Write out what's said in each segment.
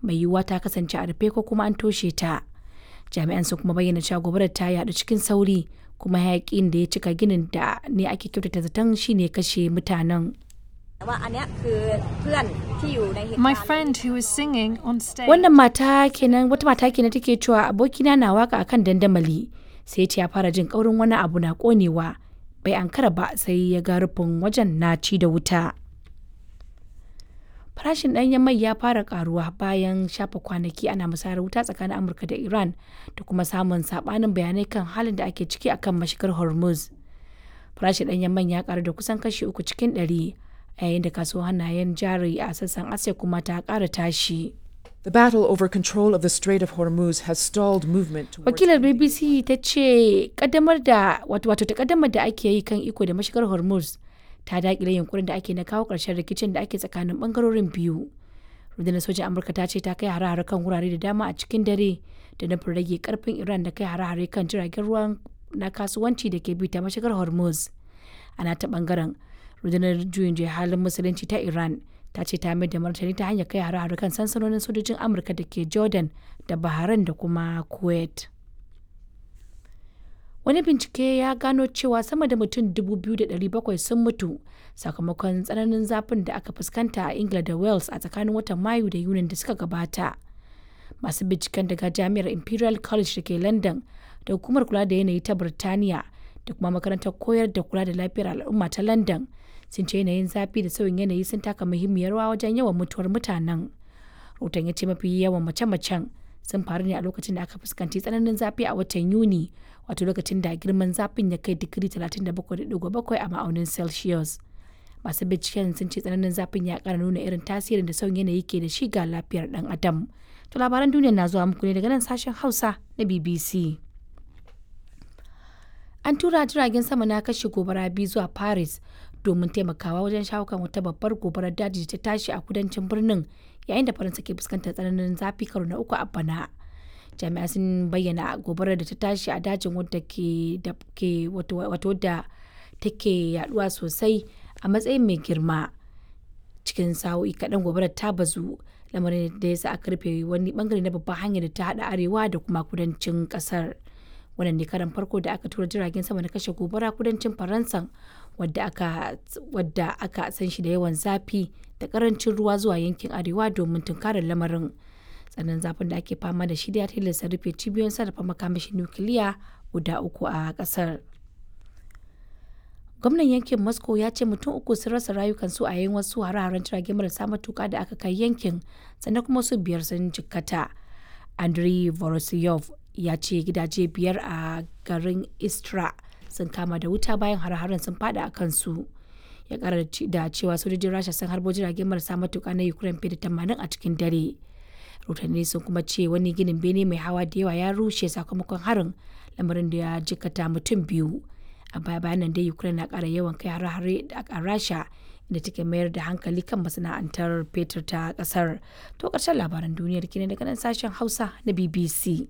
mai yiwuwa ta kasance a rufe ko kuma an toshe ta jami'an sun kuma bayyana cewa gobarar ta yaɗu cikin sauri kuma hayakin da ya cika ginin da ne ake kyautata zaton shine kashe mutanen My friend who was singing on stage. wannan mata kenan wata mata kenan take cewa abokina na waka akan dandamali sai ce ya fara jin kaurin wani abu na konewa bai ankara ba sai ya ga rufin wajen na ci da wuta farashin ɗanyen mai ya fara karuwa bayan shafa kwanaki ana musayar wuta tsakanin amurka da iran da kuma samun sabanin bayanai kan halin da ake ciki akan mashigar hormuz farashin ɗanyen man ya karu da kusan kashi uku cikin ɗari a yayin da kasuwar hannayen jari a sassan asiya kuma ta ƙara tashi The battle over control of the Strait of Hormuz has stalled movement towards wakilar bbc ta ce kaddamar da wato wato takaddamar da ake yi kan iko da mashigar hormuz ta dakile yunkurin da ake na kawo ƙarshen rikicin da ake tsakanin bangarorin biyu rundunar sojan amurka ta ce ta kai hare-hare kan wurare da dama a cikin dare da nufin rage karfin iran da kai hare-hare kan jiragen ruwan na kasuwanci da ke bi ta mashigar hormuz ana ta bangaren rundunar juyin juya halin musulunci ta iran ta ce ta mai da martani ta hanyar kai hare-hare kan sansanonin sojojin amurka da ke jordan da bahrain da kuma kuwait wani bincike ya gano cewa sama da mutum 2,700 sun mutu sakamakon tsananin zafin da aka fuskanta a ingila da wales a tsakanin watan mayu da yunin da suka gabata masu binciken daga jami'ar imperial college da ke london da hukumar kula da yanayi ta birtaniya da kuma makarantar koyar da kula da lafiyar al'umma ta london sun ce yanayin zafi da sauyin yanayi sun taka muhimmiyar rawa wajen yawan mutuwar mutanen rahoton ya ce mafi yawan mace-macen sun faru ne a lokacin da aka fuskanci tsananin zafi a watan yuni wato lokacin da girman zafin ya kai digiri 37.7 a ma'aunin celsius masu binciken sun ce tsananin zafin ya kara nuna irin tasirin da sauyin yanayi ke da shi ga lafiyar dan adam to labaran duniya na zuwa muku ne daga nan sashen hausa na bbc an tura jiragen sama na kashe gobara biyu zuwa paris domin taimakawa wajen shawo kan wata babbar gobarar daji da ta tashi a kudancin birnin yayin da faransa ke fuskantar tsananin zafi karo na uku a bana jami'a sun bayyana gobarar da ta tashi a dajin wadda ke da ke wato da take yaduwa sosai a matsayin mai girma cikin sa'o'i kaɗan gobarar ta bazu lamarin da ya sa aka rufe wani bangare na babban hanyar da ta haɗa arewa da kuma kudancin ƙasar wannan ne karan farko da aka tura jiragen sama na kashe gobara kudancin faransa wadda aka wadda aka san shi da yawan zafi da karancin ruwa zuwa yankin arewa domin tunkarar lamarin tsanan zafin da ake fama da shi da ya tilasta rufe cibiyoyin sarrafa makamashin nukiliya guda uku a kasar gwamnan yankin moscow ya ce mutum uku sun rasa rayukansu a yayin wasu hare-haren jirage marasa matuka da aka kai yankin sannan kuma su biyar sun jikkata andriy vorosyov ya ce gidaje biyar a garin istra sun kama da wuta bayan har-haren sun fada a kansu ya kara da cewa sojojin rasha sun harbo jiragen marasa matuka na ukraine fiye da tamanin a cikin dare rahotanni sun kuma ce wani ginin bene mai hawa da yawa ya rushe sakamakon harin lamarin da ya jikata mutum biyu a baya bayanan dai ukraine na kara yawan kai har-hare a rasha da take mayar da hankali kan masana'antar fetur ta kasar to karshen labaran duniyar kenan daga nan sashen hausa na bbc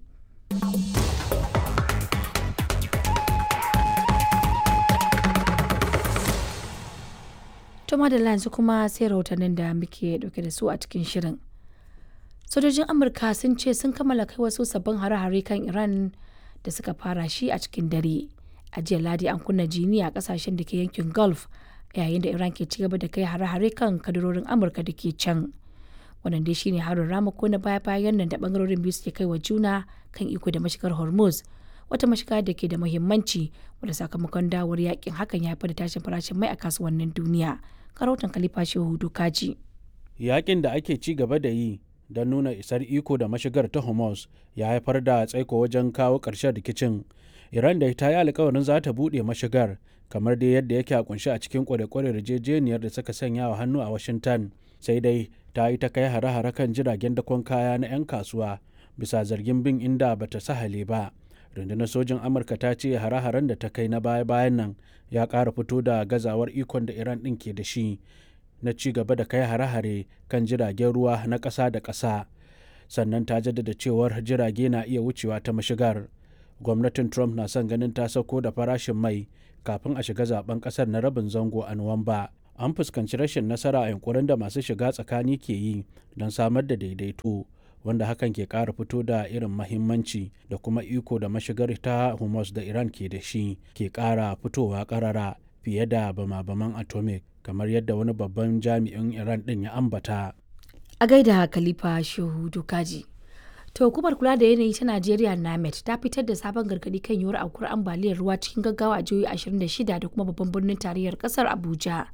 To madalla yanzu kuma sai rahotannin da muke dauke da su a cikin shirin. Sojojin Amurka sun ce sun kammala kai wasu sabbin hare-hare kan Iran da suka fara shi a cikin dare. A jiya Ladi an kunna jini a kasashen da ke yankin Gulf yayin da Iran ke cigaba da kai hare-hare kan kadarorin Amurka da ke can. Wannan dai shine harin ramako na baya-bayan nan da bangarorin biyu suke kai wa juna kan iko da mashigar Hormuz. Wata mashiga da ke da muhimmanci wadda sakamakon dawar yakin hakan ya haifar da tashin farashin mai a kasuwannin duniya. Karautan Khalifa Shehu Dukaji. Yakin da ake ci gaba da yi don nuna isar iko da mashigar ta Hormuz ya haifar da tsaiko wajen kawo ƙarshen rikicin. Iran da ta yi alkawarin za ta buɗe mashigar kamar dai yadda yake a kunshi a cikin kware-kware yarjejeniyar da suka sanya wa hannu a Washington. Sai dai ta yi ta kai hare-hare kan jiragen dakon kaya na 'yan kasuwa bisa zargin bin inda bata sahale ba. rundunar sojin amurka ta ce hare-haren da ta kai na baya-bayan nan ya ƙara fito da gazawar ikon da iran ɗin ke da shi na ci gaba da kai hare-hare kan jiragen ruwa na ƙasa da ƙasa sannan ta jaddada cewar jirage na iya wucewa ta mashigar gwamnatin trump na son ganin ta sauko da farashin mai kafin a shiga zaben ƙasar na rabin zango a nuwamba an fuskanci rashin nasara a yankurin da masu shiga tsakani ke yi don samar da daidaito wanda hakan ke ƙara fito da irin mahimmanci da kuma iko da mashigar ta Hormuz da Iran ke da shi ke ƙara fitowa ƙarara fiye da bama-baman atomic kamar yadda wani babban jami'in Iran ɗin ya ambata. A gaida Khalifa Shehu Dukaji. To hukumar kula da yanayi ta Najeriya NAMET ta fitar da sabon gargadi kan yiwuwar aukuwar ambaliyar ruwa cikin gaggawa a jihohi 26 da kuma babban birnin tarayyar kasar Abuja.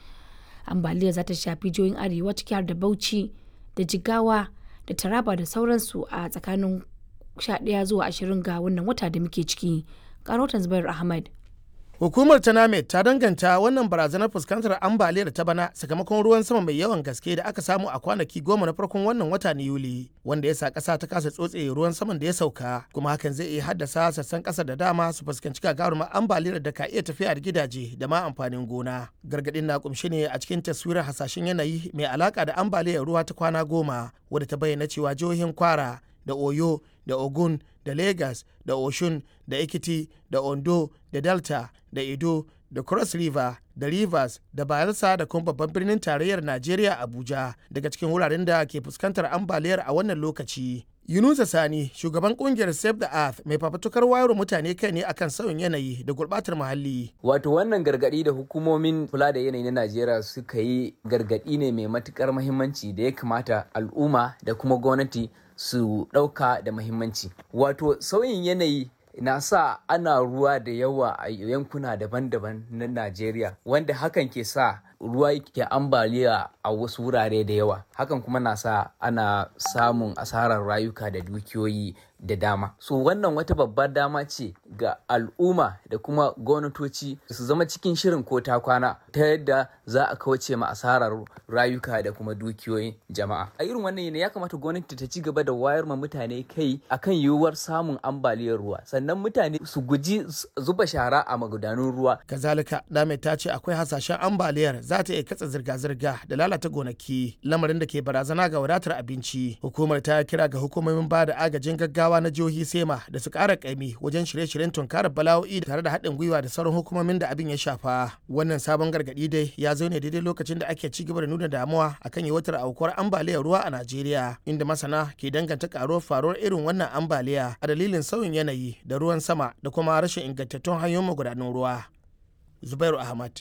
Ambaliyar za ta shafi jihohin arewa ciki har da Bauchi da Jigawa da Taraba da sauransu a tsakanin 11 zuwa 20 ga wannan wata da muke ciki. Karotan Zubair Ahmad. Hukumar ta NAMED ta danganta wannan barazanar fuskantar ambaliyar ta bana sakamakon ruwan sama mai yawan gaske da aka samu a kwanaki goma na farkon wannan wata na Yuli, wanda ya sa ƙasa ta kasa tsotse ruwan saman da ya sauka, kuma hakan zai iya haddasa sassan ƙasa da dama su fuskanci gagarumar ambaliyar da ka iya tafiya da gidaje da ma amfanin gona. Gargaɗin na kumshi ne a cikin taswirar hasashen yanayi mai alaka da ambaliyar ruwa ta kwana goma, wadda ta bayyana cewa jihohin Kwara da Oyo da Ogun da Lagos da Oshun da Ekiti da Ondo da Delta da Edo da Cross River da Rivers da Bayelsa da kuma babban birnin tarayyar Najeriya Abuja daga cikin wuraren da ke fuskantar ambaliyar a wannan lokaci. Yunusa Sani, shugaban kungiyar Save the Earth mai fafatukar wayar mutane kai ne akan sauyin yanayi da gurbatar muhalli. Wato wannan gargadi da hukumomin kula da yanayi na Najeriya suka yi gargadi ne mai matukar muhimmanci da ya kamata al'umma da kuma gwamnati su ɗauka da muhimmanci. Wato sauyin yanayi na sa ana ruwa da yawa a yankuna daban-daban na Najeriya wanda hakan ke sa ruwa ke ambaliya a wasu wurare da yawa hakan kuma na sa ana samun asarar rayuka da dukiyoyi da dama so wannan wata babbar dama ce ga al'umma da kuma gwamnatoci su zama cikin shirin ko ta kwana ta yadda za a kauce ma asarar rayuka da kuma dukiyoyin jama'a a irin wannan yanayi ya kamata gwamnati ta ci gaba da wayar ma mutane kai akan yiwuwar samun ambaliyar ruwa sannan mutane su guji zuba shara a magudanun ruwa kazalika dame ta ce akwai hasashen ambaliyar za ta iya katsa zirga-zirga da lalata gonaki lamarin da ke barazana ga wadatar abinci hukumar ta kira ga hukumomin ba da agajin gaggawa na jihohi sema da su kara kaimi wajen shirye-shiryen tunkarar bala'o'i tare da haɗin gwiwa da sauran hukumomin da abin ya shafa wannan sabon gargaɗi dai ya zo ne daidai lokacin da ake ci gaba da nuna damuwa akan yawaitar aukuwar ambaliyar ruwa a najeriya inda masana ke danganta karuwar faruwar irin wannan ambaliya a dalilin sauyin yanayi da ruwan sama da kuma rashin ingantattun hanyoyin magudanan ruwa zubairu ahmad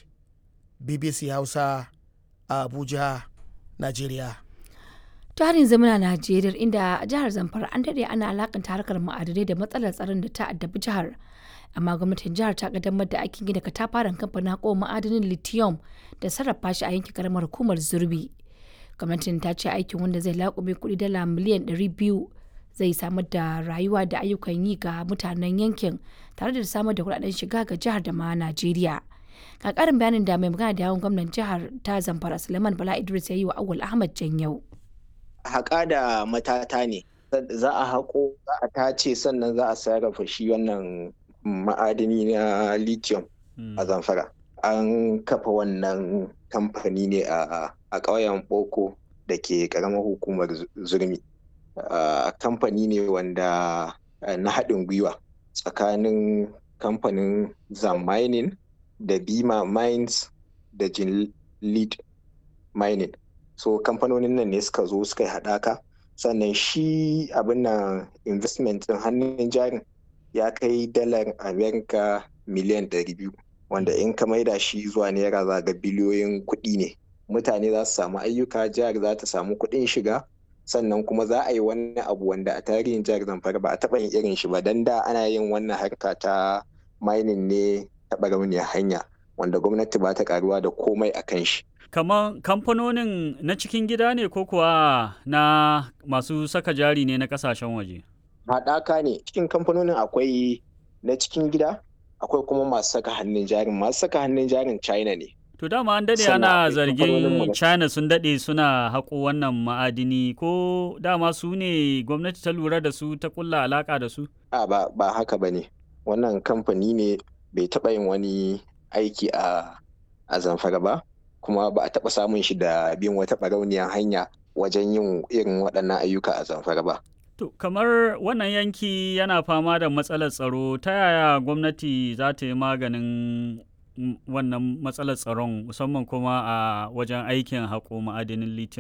bbc hausa a abuja najeriya tarin zamana najeriya inda a jihar zamfara an daɗe ana alakanta harkar ma'adanai da matsalar tsaron da ta addabi jihar amma gwamnatin jihar ta kaddamar da aikin gina katafaren kamfanin haƙo ma'adanin lithium da sarrafa shi a yankin karamar hukumar zurbi gwamnatin ta ce aikin wanda zai laƙume kuɗi dala miliyan 200 zai samar da rayuwa da ayyukan yi ga mutanen yankin tare da samar da kuɗaɗen shiga ga jihar da ma najeriya ga ƙarin bayanin da mai magana da yawon gwamnan jihar ta zamfara suleiman bala idris ya yi wa awul ahmad janyau haƙa da matata ne za a haƙo za a tace sannan za a sarrafa shi wannan ma'adini na lithium a zamfara an kafa wannan kamfani ne a ƙauyen boko da ke ƙaramar hukumar zurmi kamfani ne wanda na haɗin gwiwa tsakanin kamfanin zam mining da bima mines da jin lead mining so kamfanonin nan ne suka zo suka yi haɗaka sannan shi abin nan investment ɗin hannun jarin ya kai dalar amerika miliyan 200 wanda in ka maida shi zuwa naira za ga biliyoyin kuɗi ne mutane za su samu ayyuka jihar za ta samu kuɗin shiga sannan kuma za a yi wani abu wanda a tarihin jihar zamfara ba a taɓa yin irin shi ba don da ana yin wannan harka ta mining ne taɓa rauniyar hanya wanda gwamnati ba ta karuwa da komai a kan shi kamar kamfanonin na cikin gida ne ko kuwa na masu saka jari ne na kasashen waje haɗaka ne cikin kamfanonin akwai na cikin gida akwai kuma masu saka hannun jarin masu saka hannun jarin china ne to dama an daɗe ana zargin china sun daɗe suna haƙo wannan ma'adini ko dama su ne gwamnati ta lura da su ta kulla alaƙa da su a ba, ba haka ba ne wannan kamfani ne bai taɓa yin wani aiki a, a zamfara ba kuma ba a taɓa samun shi da bin wata barauniyar hanya wajen yin irin waɗannan ayyuka a zamfara ba. To, kamar wannan yanki yana fama da matsalar tsaro, ta yaya gwamnati za ta yi maganin wannan matsalar tsaron musamman kuma a wajen aikin haƙo ma'adinin lithium ne?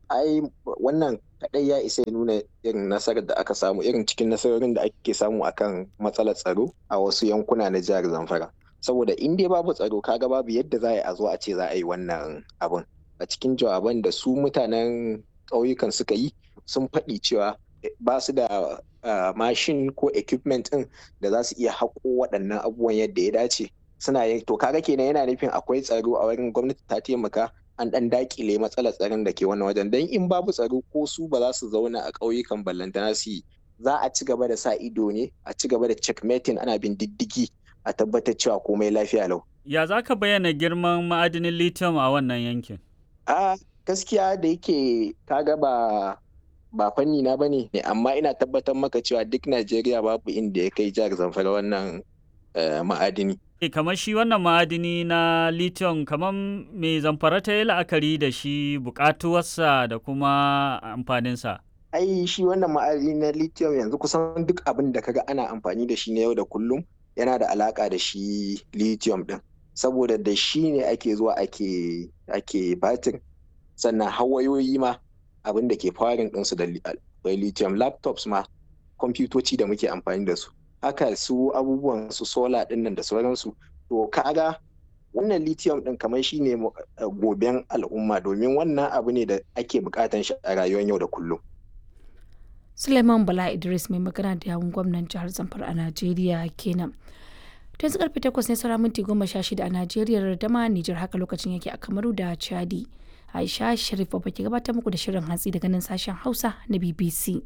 ai wannan kadai ya isa ya nuna irin nasarar da aka samu irin cikin nasarorin da ake samu akan matsalar tsaro a wasu yankuna na jihar zamfara saboda in dai babu tsaro kaga babu yadda za a zo a ce za a yi wannan abun a cikin jawaban da su mutanen ƙauyukan suka yi sun faɗi cewa ba su da mashin ko equipment ɗin da za su iya haƙo waɗannan abubuwan yadda ya dace suna yin to kaga kenan yana nufin akwai tsaro a wurin gwamnati ta taimaka an ɗan dakile matsalar tsaron da ke wannan wajen don in babu tsaro ko su ba za su zauna a ƙauyukan ballantana su yi za a ci gaba da sa ido ne a ci gaba da checkmating ana bin diddigi a tabbatar cewa komai lafiya lau. Ya za ka bayyana girman ma'adinin lithium a wannan yankin? A gaskiya da yake kaga ba ba fanni na bane ne amma ina tabbatar maka cewa duk Najeriya babu inda ya kai jihar Zamfara wannan ma'adini. E, kamar shi wannan ma'adini na lithium kamar me zamfara ta yi la'akari da shi bukatuwarsa da kuma amfaninsa. Ai shi wannan ma'adini na lithium yanzu kusan duk abin da kaga ana amfani da shi na yau da kullum yana da alaka da shi lithium din saboda da shi ne ake zuwa ake ake batir sannan hawayoyi ma abin da ke farin ɗinsu da lithium laptops ma kwamfutoci da muke amfani da su haka su abubuwan su solar ɗin nan da sauransu to kaga wannan lithium ɗin kamar shi ne goben al'umma domin wannan abu ne da ake bukatan shi a rayuwar yau da kullum Suleiman Bala Idris mai magana da yawun gwamnan jihar Zamfara a Najeriya kenan. Tun su karfe takwas ne saura minti goma sha shida a Najeriya da ma Nijar haka lokacin yake a Kamaru da Chadi. Aisha Sharif ba ke gabatar muku da shirin hatsi daga nan sashen Hausa na BBC.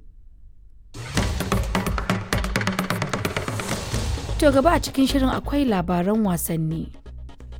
To gaba a cikin shirin akwai labaran wasanni.